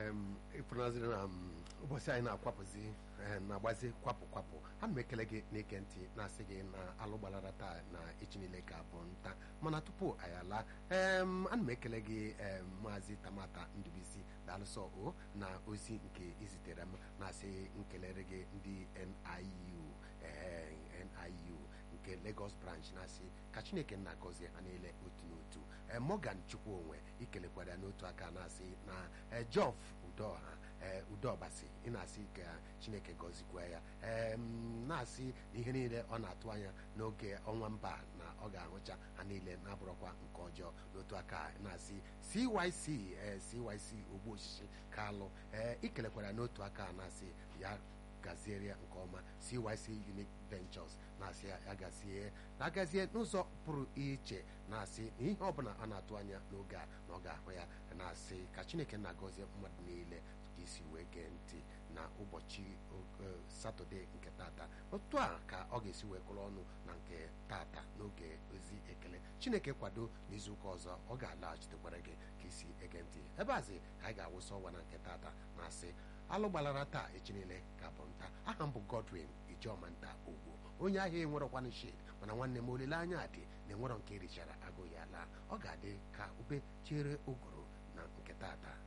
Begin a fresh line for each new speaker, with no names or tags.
ịfụnaziri na ụbọchị anyị na-akwapụzi na-agbazi kwapụ kwapụ ana m ekele gị na-ege ntị na-asị gị na alụ gbalara taa na echi niile ka bụ nta mana tupu anyị ala ana m ekele gị maazị tamata ndubisi daalụsọ o na ozi nke izitere m na-asị nkelere gị ndị NIU NIU nke Lagos branch na-asị ka Chineke na-agọzie ha niile otu n'otu Morgan Chukwuonwe ikelekwara ya n'otu aka na-asị na Jof Udoha Udobasi ị na-asị ka Chineke gọzikwa ya na-asị ihe niile ọ na-atụ anya n'oge ọnwa mba na ọ ga-ahụcha ha niile na-abụrọkwa nke ọjọọ n'otu aka na-asị CYC CYC ogbu osisi kalụ ikelekwara n'otu aka na-asị ya gaziere ya nke ọma CYC Unique Ventures na-asị ya gazie na-agazie n'ụzọ pụrụ iche na-asị na ihe ọbụla a na-atụ anya n'oge a na ọ ga-ahụ ya na-asị ka Chineke na-agọzie mmadụ niile ka isi wee gee ntị na ụbọchị satọde nke tata otu a ka ọ ga-esi wee kụrụ ọnụ na nke tata n'oge ozi ekele Chineke kwado n'izuụka ọzọ ọ ga-alaghachitekwara gị ka isi ege ntị ebe azi ka anyị ga-awụsa ọwa na nke tata na-asị alụ gbalara taa echi niile ka bụ nta aha m bụ Godwin Ijeọma nta ugwu onye ahịa enwerọkwanụ shid mana nwanne m olileanya dị na enwerọ nke richara agụ ya laa ọ ga-adị ka ube chere ụgụrụ na nke tata